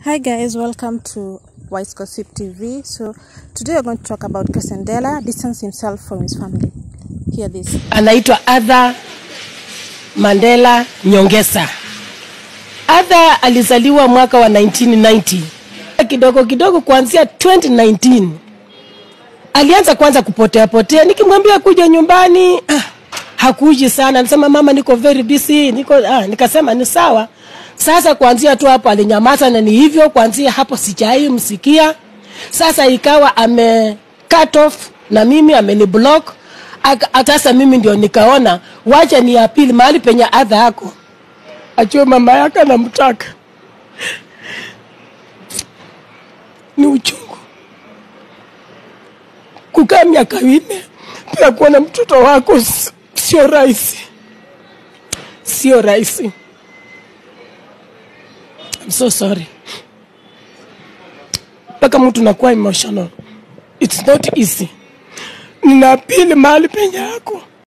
Hi guys, welcome to Wise Gossip TV. So today we're going to talk about Casandela distance himself from his family. Hear this. anaitwa Arthur Mandela Nyongesa. Arthur alizaliwa mwaka wa 1990. Kidogo kidogo kuanzia 2019 alianza kwanza kupotea potea, nikimwambia kuja nyumbani ah, hakuji sana, anasema mama, niko very busy, niko ah, nikasema ni sawa. Sasa kuanzia tu hapo alinyamaza, na ni hivyo kuanzia hapo sijai msikia. Sasa ikawa ame cut off na mimi ameni block. Aka- Sasa mimi ndio nikaona wacha ni apili mahali penye adha yako ajue mama yake anamtaka. Ni uchungu kukaa miaka minne pia kuona mtoto wako s- sio rahisi, sio rahisi. I'm so sorry. Mpaka mtu nakuwa emotional. It's not easy. Nina apili mahali penye yako